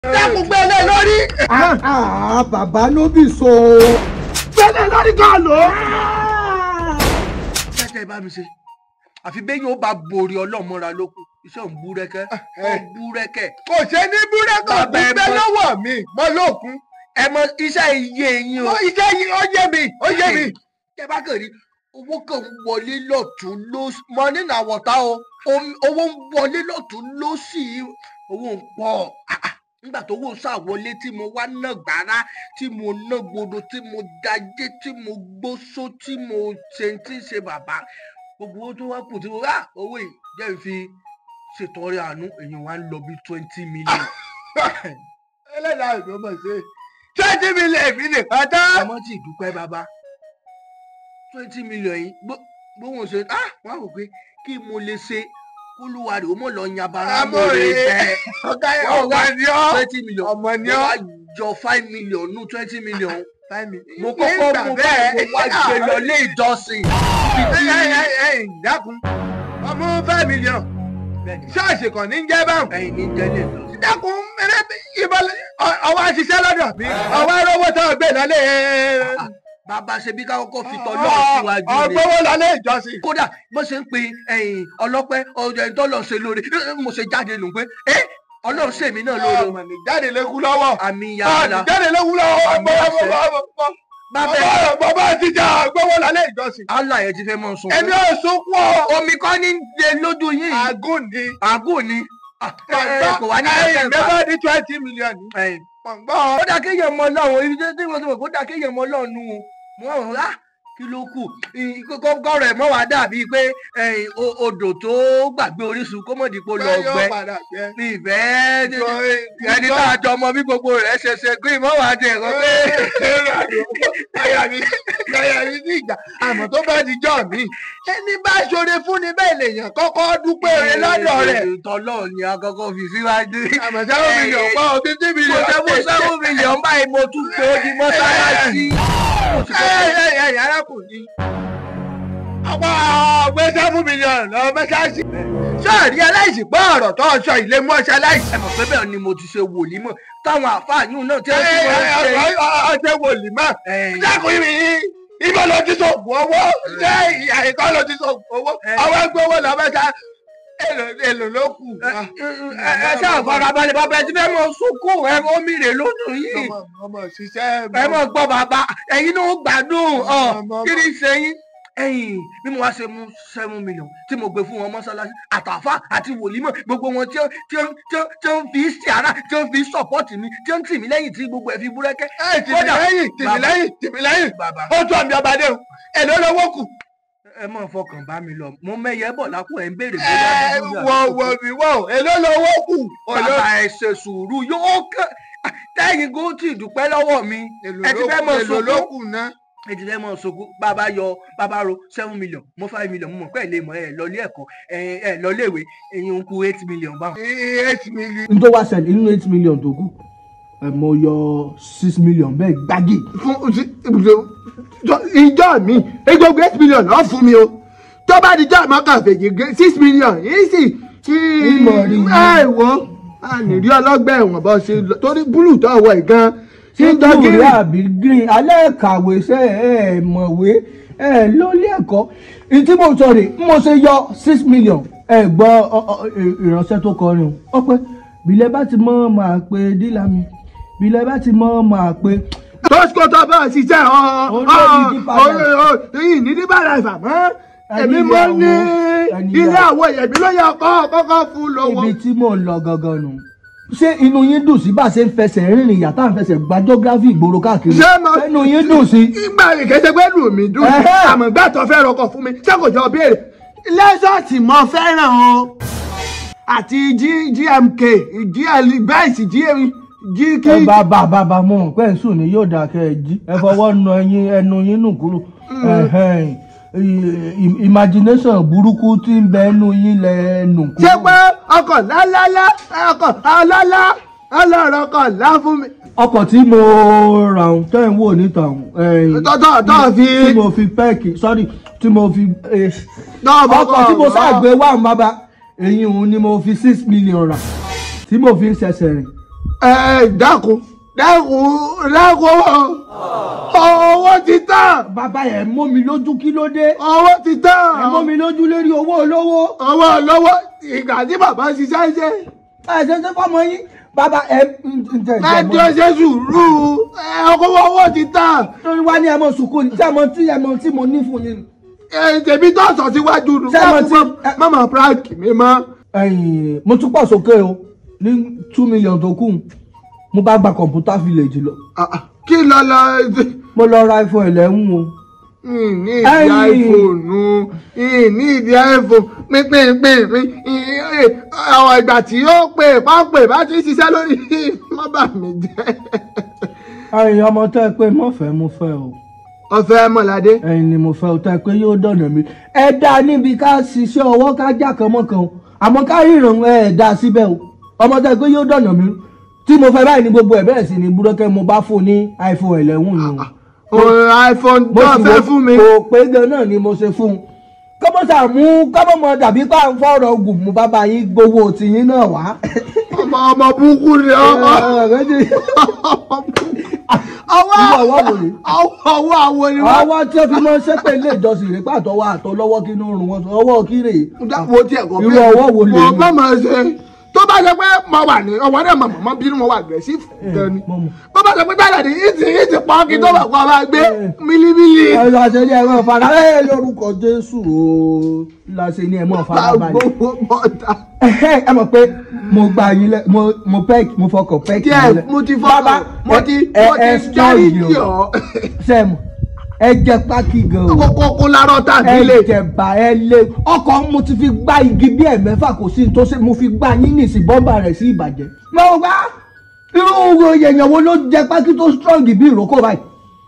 dákun gbélé lórí. Ah, bàbá ló bì so. gbélé lórí kan lò ó. kẹ́kẹ́ bá mi ṣe àfi bẹ́ẹ̀ yóò bá borí ọlọ́mọra lókun iṣẹ́ òun búrẹ́kẹ́ ó búrẹ́kẹ́ kò ṣe ní búrẹ́kọ̀ Bàbá ẹ gbígbẹ́ bọ́- lọ́wọ́ mi mọ́ lókun. ẹ mọ iṣẹ́ iye yín o Mo iṣẹ́ yìí ó yé mi ó yé mi. kẹ bá kàn rí owó kan ń wọlé lọ́tún lósì money na water o Omi- owó ń wọlé lọ́tún lósì owó ń pọ̀ Ah, ah. nígbà tó owó ṣàwọlé tí mo wá ná gbàrà tí mo ná gbòdo tí mo dajé tí mo gbósó tí mo ṣe ń tí ń ṣe bàbá gbogbo owó tó wá kù tí mo rà owó yìí jẹ́ n fi ṣètọrẹ àánú èèyàn wá ń lọ bí twenty million ẹlẹ́dàá ìlú mọ̀ ṣe twenty million mi nìkan tán. ọmọ tí ìdúpẹ́ bàbá twenty million yìí gbó- gbóhùn ṣe ah wọ́n á wò pé kí mo lè ṣe kólúwa rẹ̀ ó mọ̀ lọ yan bara Amóore. mọ́re bẹ́ẹ̀ ọ̀gá ọmọ ni ọ́. twenty million ọmọ ni mo ọ́. wá jọ five million nú twenty million mo Ní kọ́kọ́ ìgbà mú bẹ́ẹ̀. báyìí mo wá gbé lọ ilé ìjọsìn Ẹ, ẹ, ẹ, ẹ, dákun ọmọ five million Bẹ́ẹ̀ni, ṣọ́ọ̀ṣì kan ní jẹ́ báwọn. ẹ̀yin ní jẹ́ ilé ìjọsìn. dákun mẹ́rẹ́ ìbọn ọwọ́ àṣìṣe lọ́dọ̀ mi ọwọ́ arówó tó gbé lọ́lé. bàbá ṣe bí ká kọ́kọ́ fi tọ́ lọ́ọ̀ síwájú rẹ̀ ọgbọ́wọ́ lọ́lé ìjọsìn. kódà bó ṣe ń pe ẹ̀yìn ọlọ́pẹ́ ọjọ́ ẹni tó lọ ṣe lóore mo ṣe jáde nù pé ẹ ọlọ́run ṣèmi náà lóore ọmọ ní jáde lékú lọ́wọ́. àmì ọmọ yàrá ní jáde lékú lọ́wọ́. Àmì àṣẹ. bàbá ẹ bàbá ti jà ọgbọ́wọ́ lọ́lé ìjọsìn. allah yẹn ti fẹ́ mọ̀ sùn ẹni ò sunkún ọ. omi kọ́ ní lè lójú yín yìí àgùn ni. àgùn ni Ah, ẹ, ẹ, kò wá ní ẹyìn kẹfẹ́ mẹ́fà ní twenty million. ẹ̀yìn pọ̀ngbọ́n. ó dá kéèyàn mọ ọlọ́run ibi tí mo ti mọ̀ kó dá kéèyàn mọ ọlọ́run nù mo wà wọ́n á kí ló kù kọ́kọ́ rẹ̀ mọ́ wá dàbí pé ẹ̀yìn o- odò tó gbàgbé orísun kó mọ̀ dípò lọ Bẹ́ẹ̀ yóò gbẹ padà gbẹ. ní ìfẹ́ ẹni tá a jọ mọ bí gbogbo rẹ̀ ṣe ṣe gbé mọ́ wá dé ẹ̀rọ pé Káyà mi káyà mi ní ìjà àmọ́ tó bá di jọ́ mi. Ẹni bá ṣoore fún ni bẹ́ẹ̀ lèèyàn kọ́kọ́ dúpẹ́ rẹ lọ́dọ̀ rẹ̀. tọ́lọ́ ni a kọ́kọ́ fi síwájú. Àmọ́ seven million pa ọ fifty mo million. ṣe mú seven million báyìí mo tún pé ó di mọ́sálásí. Mo sì Ẹ kọ́kọ́- ẹ ẹ arákùnrin. Ọ̀pọ̀ ọ̀gbẹ́ seven million lọ mẹ́sáàsì. Sọ́ọ̀rí aláìsí pé ọ̀rọ̀ tó sọ ilé mú ọ̀ṣẹ́ aláìsí. ẹ mọ̀ pé bẹ́ẹ̀ ni mo ti ṣe wòlímọ̀ táwọn àfáàyún náà tí Ẹ wọ́n ti ẹ wọ́n ṣe. ẹ ọ̀ṣẹ́ wòlímọ̀. Ẹ̀yìn. dákun mi ibà ló ti sọ̀gùn owó ṣé ìyá ìkọ́ ló ti sọ̀gùn owó Ẹ. àwọn ẹgbẹ́ owó lọ mẹ́ta èlò èlò ló kù. ẹ ẹ ṣáà farabalẹ̀ bàbá ẹ ti fẹ́ mọ sunkún ẹ omi rè lójú yìí. ọmọ ọmọ ṣiṣẹ́ ẹ mọ̀ gbọ́ bàbá ẹ̀yin náà ó gbádùn ọ̀ Ọmọ- kí ni ṣe yín. ẹ̀yin bí mo wá ṣe mú seven million tí mo gbé fún wọn mọ́ṣáláṣí àtàfà àti wòlímọ̀ gbogbo wọn tí ó tí ó tí ó tí ó ń fi ṣàrà tí ó ń fi sọ̀pọ̀tì mi tí ó ń tì mí lẹ́yìn tí gbogbo ẹ̀ fi búrẹ́kẹ́. ẹ tìmí Kódà- lẹ́yìn tìmí Bàbá- lẹ́yìn tìmí lẹ́yìn bàbá ó tún àmì ọba dé o èlò lówó kù. ẹ mọ̀ fọkàn bá mi lọ mo mẹ́yẹ bọ̀ lápò ẹ̀ ń béèrè ẹ bóyá dúdú ni wọ àbí wọ mi wọ èlò lówó kù. bàbá ẹ ṣe sùúrù yóò kàn tẹ́yìn kó tí ì dúpẹ́ lọ́wọ́ mi èlò ẹ ti ló fẹ́ kù mọ̀ èlò ló sunkún kù ná. ẹ ti fẹ́ mọ̀ sunkún bàbá yọ bàbá ro seven million mo five million mo mọ̀ pé ẹ lè mọ̀ ẹ lọ ilé ẹ̀kọ́ ẹ ẹ lọ ilé ìwé ẹ̀yin ń kú eight million báwọn. eight million. n tó wá ṣẹlẹ̀ nínú eight million tó kù ẹ mo yọ six million bẹ́ẹ̀ gbági. fún ìjọ mi egbogbo eight million lọ fún mi o tó bá di jọ́ àmọ́kàn fèjì gé six million yìí sì tí Ìmọ̀ rí i. ẹ wo ànírí ọlọ́gbẹ́ ẹ̀wọ̀n bọ́ sí lọ torí búlù tó wọ̀ ẹ̀ gan tí ń ṣé jọ blue gírí. rẹ àbí green alẹ́ kàwé ṣe ẹ mọ̀wé ẹ lólé ẹ̀kọ́ ìtí mo sọ rè mo ṣe yọ six million ẹ gbọ́ ọ- ọ- ì- ìránṣẹ́ tó kọrin o ọpẹ́ bílẹ̀ bá ti mọ́ máa pe dílà mi bílẹ̀ bá ti mọ́ máa pe tọ́síkò tó bá ṣiṣẹ́ ọ ọ Olórí Deeper ọ yìí ní dípà láì fà mọ́ èmi Ẹni mo ìyàwó, ní ẹni ilé ìyàwó. àwọ̀ ẹ̀mí ló yẹ kọ́ kọ́kọ́ fún lówó. ibi tí mò ń lọ gangan nù. ṣé inú yín dùn sí bá a ṣe ń fẹsẹ̀ rìnrìn yàtá ń fẹsẹ̀ gba geography ìgboro káàkiri ṣé mo ṣé inú yín dùn sí. ìgbà ìkẹsẹ̀ pé lù mí dùn Ẹhẹ́. àmọ́ ìgbà tó fẹ́ rọkọ̀ fún mi ṣé kò jọ béèrè lẹ́sọ̀tì mo fẹ́ràn o àti G- gmk gl bẹ́ẹ̀sì gk ẹ bá bá bá bá mọ pé ń sùn ní yóò dáa kẹ ẹ jí ẹ fọwọ́ nu ẹyin ẹnu yín nù kúrò Ẹhẹ́n. I- i- imagination burúkú tí ń bẹ ẹnu yín lẹ nù kúrò. ṣé pé ọkọ̀ lálálá ọkọ̀ ọlọ́lá ọlọ́rọ̀ ọkọ̀ lá fún mi. ọkọ̀ tí mo rà ń tẹ́ ń wò níta ọ̀hún, tọ́tọ́ tọ́ fi tí mo fi pẹ́ẹ̀kì sorry tí mo fi eh, tọ́ ọkọ̀ tí mo ṣàgbé wà ń bábá èyí òun ni mo fi six million rà tí mo fi ń ṣẹ̀ṣẹ̀ rìn ẹ dákun dákun dákun owó ti tán bàbá ẹ̀ mọ́ mi lójú kí ló dé owó ti tán ẹ̀ mọ́ mi lójú lérí owó olówó owó lọ́wọ́ ìgbà tí bàbá ṣiṣẹ́ ṣe ẹ̀ ṣe ṣe fọmọ yín bàbá ẹ̀ ń tẹ̀ ẹ tí ó ṣe sùúrù ẹ owó owó ti tán lórí wá ní ẹ̀ mọ̀ sùkúrù tí ẹ̀ mọ̀ tí ẹ̀ mọ̀ tí mo ní fún yín. ẹ tèmi tó sọ síwájú nù Ṣé mo ti- mọ́mọ́ prank mi mọ́. ẹ̀yìn mo tún pọ̀ sókè o ní two million tó kù mo bá gba kọ̀ǹpútà village lọ Ah, ah, kí lọ lọ mo lọ ra iphone eleven o. ní ìdí Ẹ̀yìn. iphone ní ìdí iphone pínpínpín àwọn ìgbà tí ó pè pápẹ́ bá ti ṣiṣẹ́ lórí mọ́bà mi jẹ́. ẹ̀yin ọmọ tẹ́ ẹ pé mo fẹ́ mo fẹ́ o ọ̀fẹ́ mọ̀ládé ẹ̀yin ni mo fẹ́ o tẹ́ ẹ pé yóò dọ̀nà mi ẹ dá níbi ká ṣiṣẹ́ ọwọ́ ká já kan mọ́ kan o àmọ́ ká ríran ẹ dá síbẹ̀ o ọmọ tẹ́ ẹ pé yóò dọ̀nà mi tí mo fẹ́ báyìí ní gbogbo ẹ̀ bẹ̀rẹ̀ sí ní búrọ́kẹ́ mo bá fún ní iphone eleven ni o. o iphone tó mo sì fẹ́ wo fún mi. kò pé gan náà ni mo ṣe fún un kọ́mọ́sà mú kọ́mọ́mọ́ dàbí pa ń fọ̀rọ̀ ogun mú bàbá yín gbowó tìyín náà wá. ọmọ ọmọ burúkú ni ọmọ ọwọ́ Irú ọwọ́ wo ni? ọwọ́ ọwọ́ àwọn ni wọ́n. ọwọ́ tí ó fi máa ń ṣépè ilé ìjọsìn rẹ̀ pàtọ́wọ́ àtọlọ́wọ́ kí inú rùn wọn ọwọ́ kí rè é. wo tí ẹ̀kọ́ Irú ọwọ́ wo lè wọ́n ní? bá máa ṣe tó bá ṣe pé mo wà ní ọwọ́ náà màmá mọ́ bínú mo wà aggressive gan ni mo mọ̀. bó bá ṣe pé tẹ́lẹ̀ ní ìtì ìtì pọ́n kí tó bá kọ́ máa gbé mílímílì ẹ̀rọ àṣẹjẹ ẹ̀rọ ìfara ẹ̀ lórúkọ Jésù o láṣẹ ní ẹ̀mọ́ ìfara balẹ̀. gbogbo bọ́ta. Ẹ̀hẹ́, ẹ mọ̀ pé mo gba yín lẹ mo mo pẹ́ mo fọkàn pẹ́ kí díẹ̀ mo ti fọ́kàn mo ti mo ti járí kí ọ sẹ́mu ẹ jẹ pákí gan o. kókó kó lárọ́ tàbí lè. ẹjẹba ẹ lé ọkọ mo ti fi gbá igi bí ẹ̀mẹ́fà kò sí tó ṣe mo fi gbá yín ní ìsìn bọ́mbà rẹ̀ sí ìbàjẹ́. mo gbá irú èèyàn wo ló jẹ pákí tó strong bí ìrókò báyìí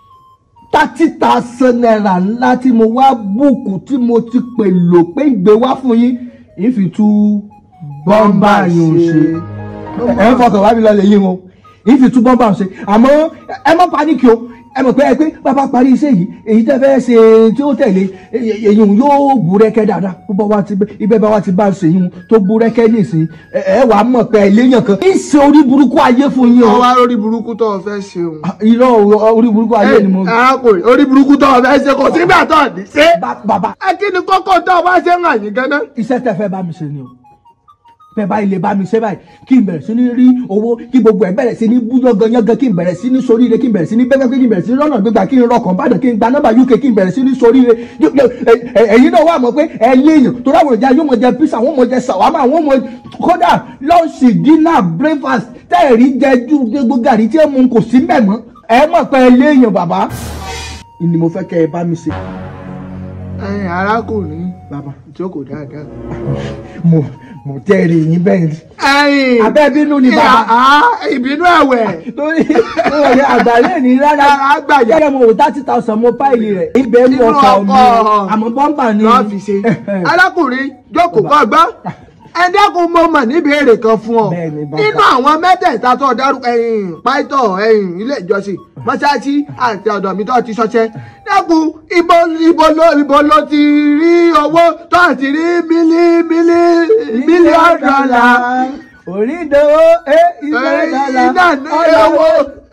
thirty thousand naira ńlá tí mo wá búùkù tí mo ti pè lò pé ìgbé wá fún yín ìfi tú bọ́mbà yín ò ṣe ẹ ń fọkàn wá mi lọ lè yí wọn ìfi tú bọ́mbà ṣe àmọ́ ẹ má paníkì o ẹ mọ̀ pé ẹ pé bàbá parí iṣẹ́ yìí èyí tẹ́ fẹ́ ṣe tí ó tẹ̀lé èyí yóò búrẹ́kẹ́ dáadáa bó bá wa ti ibẹ̀ bá wa ti bá ṣe yín tó búrẹ́kẹ́ nísìn ẹ ẹ wàá mọ̀ pé ẹlẹ́yàn kan ń ṣe orí burúkú ayé fún yín o ọwọ́ lórí burúkú tó o fẹ́ ṣe o. irọ́ orí burúkú ayé ni mo. arákùnrin orí burúkú tó o fẹ́ ṣe kò sígbà tó o ní ṣe. Ba- bàbá ẹ kí ni kókó tó o bá ṣe ń hàn yín gan-an. iṣẹ́ tẹ́ fẹ́ bá mi ṣe ni o bẹ́ẹ̀ báyìí lè bá mi ṣe báyìí kí n bẹ̀rẹ̀ sí ní rí owó kí gbogbo ẹ̀ bẹ̀rẹ̀ sí ní bú yánganyángan kí n bẹ̀rẹ̀ sí ní soríire kí n bẹ̀rẹ̀ sí ní bẹ́ẹ̀ kí n bẹ̀rẹ̀ sí ní rọ́nà gbégbá kí n rọkàn bàdàn kí n gba nọ́mbà uk kí n bẹ̀rẹ̀ sí ní soríire Yó- yó- ẹ- ẹ- ẹ̀yin náà wà mọ̀ pé ẹ léèyàn tó ráwọn ìjà yóò mọ̀ jẹ pizza wọ́n mọ̀ jẹ sàwámà wọ́n mọ̀ kódà lọ́ọ̀ṣì dínà breakfast tẹ́ẹ̀rí jẹ ju gbogbo gàrí tí ẹ mú kò sí mẹ́mọ́ ẹ mọ̀ pé ẹ léèyàn bàbá ni mo fẹ́ kẹ́ ẹ bá mi ṣe ẹ̀yin arákùnrin bàbá jókòó dáadáa. mo mo tẹ́ẹ̀rí yín bẹ́ẹ̀ ni. ẹ̀yin abẹ́ bínú ni bàbá. Ah, ìbínú ẹ̀wẹ̀. torí ọ̀rẹ́ àgbàlẹ̀ ní rárá Rárá, àgbàyà. kẹ́kẹ́ mo wò thirty thousand mo páìlì rẹ̀ ibẹ̀ ní Nínú ọkọ̀ mi ọkọ̀. àmọ́ bọ́mbà ni lọ́ọ́ fi ṣe. arákùnrin jókòó kọ́ gbọ́. ẹ dẹ́kun mo mọ̀ níbi èrè kan fún ọ. Bẹ́ẹ̀ni, bàbá. nínú àwọn mẹ́tẹ̀ẹ̀ta tó dárúkọ ẹ̀yìn pàìtọ́ ẹ̀yìn ilé ìjọsìn mọ́ṣáláṣí àti ọ̀dọ̀ mi tó ti ṣọṣẹ́. dẹ́kun ibo ibo ló ibo ló ti rí owó tó ti rí mílí mílí mílíọ̀nù dọ́là. orídòwò ẹ ilé dọ́là iná ní owó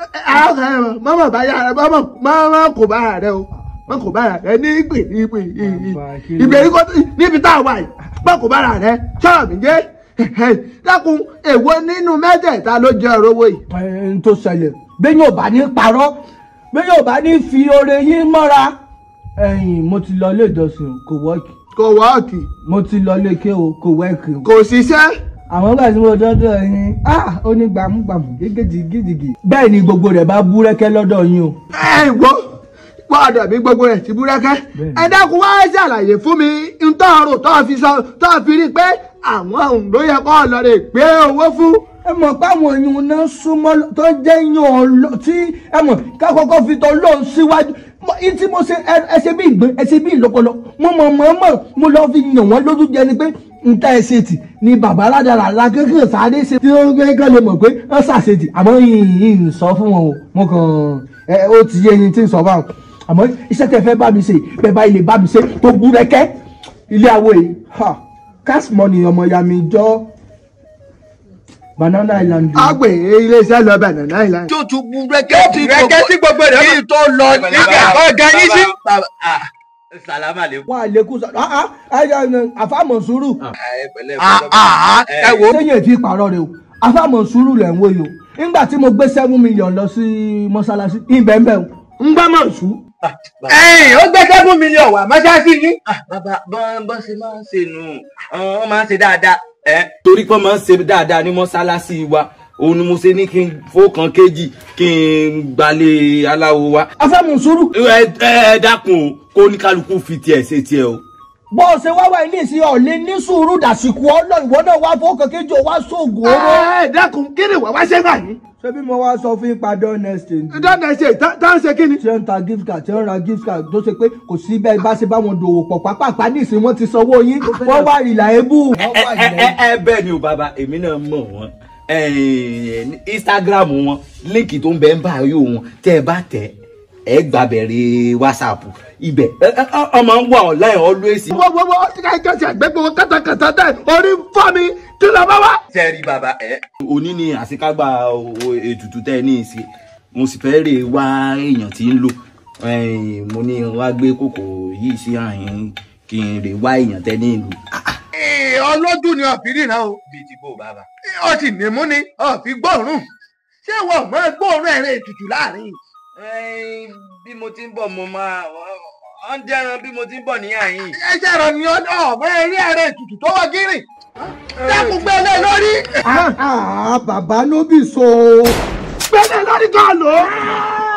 mọ́mọ́ bá yára mọ́mọ́ mọ́mọ́ kò bá rẹ o mọ́ kò bá rẹ ní ìpè ìpè ìgbèríko níbi tá a wà yìí mọ́ kò bá rẹ sọ̀rọ̀ mi jẹ́ dákun èwo nínú mẹ́tẹ̀ẹ̀ta ló jẹ́ ọ̀rọ̀ owó yìí. ẹ n tó ṣẹlẹ̀ bẹ́ẹ̀ yóò bá ní parọ́ bẹ́ẹ̀ yóò bá ní fi oore yín mọ́ra ẹ̀yìn mo ti lọ ilé ìjọsìn kò wọ́ọ̀kì kò wọ́ọ̀kì mo ti lọ ilé ike o kò wẹ́ẹ̀kì o kò ṣiṣẹ́ àwọn gbà tí mo dọ́dọ̀ yín ah ó ní gbàmúgbàmù gégéjì gíjìgì bẹ́ẹ̀ ni gbogbo rẹ̀ bá búrẹ́kẹ́ lọ́dọ̀ yín o. ẹ gbọ́ gbọ́dọ̀ mi gbogbo rẹ̀ ti búrẹ́kẹ́ Bẹ́ẹ̀ni. ẹ dákun wá ṣàlàyé fún mi ntọ́rọ̀ tó fi sọ tó fi rí i pé àwọn òun ló yẹ kó lọ rè gbé owó fún. ẹ mọ̀ pé àwọn èèyàn náà súnmọ́ lọ- tó jẹ́ yan ọlọ́ tí ẹ mọ̀ ká kọ́kọ́ fi tọ́ lóun síwájú Mọ- ní tí mo ṣe ẹ ẹ ṣe bí ìgbín ẹ ṣe bí ìlọ́pọlọ mo mọ̀ mọ̀ mọ̀ mo lọ fi yàn wọ́n lójú jẹ ni pé nta ẹ ṣe tì ni bàbá aládàra la kékeré sáré ṣe tí wọ́n gbé kán lè mọ̀ pé wọ́n ṣàṣetì àmọ́ yìnyín sọ fún wọn o mo kàn ẹ ó ti yé yín tí ń sọ báwọn àmọ́ iṣẹ́ tẹ fẹ́ bá mi ṣe bẹ́ẹ̀ bá ilé bá mi ṣe tó búrẹ́kẹ́ ilé àwọ̀ yìí ha cash money ọmọ ya mi jọ́ banana island. a gbé iléeṣẹ́ lọ banana island. tí o tún bu rẹ́kẹ́ tí rẹ́kẹ́ tí gbogbo rẹ̀ kí n tó lọ nígbà ọ̀gá yín sí. sàlámà lè. wà á lékún sọ ah ah àfàmọ̀ sùúrù ẹ wo sẹ́yìn ètí ìpàrọ̀ rẹ o àfàmọ̀ sùúrù lẹ̀ ń wò yìí o nígbà tí mo gbé seven million lọ sí mọ́ṣáláṣí ìbẹ̀ǹbẹ̀ o ń gbá mọ̀ sùn. ẹ̀yìn ó gbé seven million wá mọ́ṣáláṣí yín. bàbá bọ́n bọ́n ṣe máa ń ṣe nù wọ́n máa ń ṣe dáadáa. torí pé wọ́n máa ń ṣe dáadáa ní mọ́ṣáláṣí wa òun ni mo ṣe ní kí n fọ́kàn kejì kí n gbalẹ̀ aláwo wa. àfàmọ̀ sùúrù ẹ ẹ dákun o kó ní kálukú fi tiẹ̀ ṣe tiẹ̀ o. bó o ṣe wá wá ilé ìsìn ọ̀lẹ́ ní sùúrù dàsìkò ọlọ́ ìwọ náà wá fọ́ọ̀kan kejì ò wá sóògùn owó. ẹ dákun kí ni wàá wá ṣe báyìí. ṣé bí mo wá sọ fún ipa don exchange. dáná ṣe tá tá ń ṣe kí ni. tí wọ́n ń ta gift card tí wọ́n ń ra gift card tó ṣe pé kò sí bẹ́ẹ̀ bá ṣe bá wọn dòwò pọ̀ pápápá ní ìsìn wọn ti sanwó yín wọ́n wá ìlà ebú. ẹ ẹ ẹ ẹ bẹ́ẹ̀ ni o bàbá èmi náà mọ̀ wọ́n instagram wọn líǹkì tó ń bẹ ń bá yóò wọn tẹ́ ẹ bá tẹ̀ ẹ gbàbẹ̀rẹ̀ whatsapp ibẹ̀ ẹ ẹ ọmọ ń wà online always. wọ́n wọ́n wọ́n ti ká ìjọsìn àgbẹ̀gbẹ̀ wọn kátàkátà dẹ̀ orí ń fọ́ mi kí ló bá wá. sẹ́ẹ̀rì bàbá ẹ. òní ni àṣekágbá o- ètùtù tẹ́ ẹ ní í ṣe mo sì fẹ́ rè wá èèyàn tí ń lò ẹ̀yìn mo ní wá gbé kòkò yìí sí àyín kí n rè wá èèyàn tẹ́ ní ìlú. ọlọ́dún ni ọ̀fìrí náà o bíi ti bò bàbá. ó sì nímú ni ọ̀fì gbọ́ọ̀rùn ṣé wọn ò mọ gbọ́ọ̀rùn ẹ̀rìn ètùtù láàrin. Ẹ̀yin, bí mo ti ń bọ̀ mo máa ọ ń dẹ́ran bí mo ti ń bọ̀ ní àyín. ẹsẹ̀ rẹ̀ ni ọmọ ẹ̀rí ẹ̀rìn ètùtù tó wọ gírì. dákun gbélé lórí. Ah, ah, bàbá ló bì so. gbẹ́lẹ̀ lórí kan lò ó.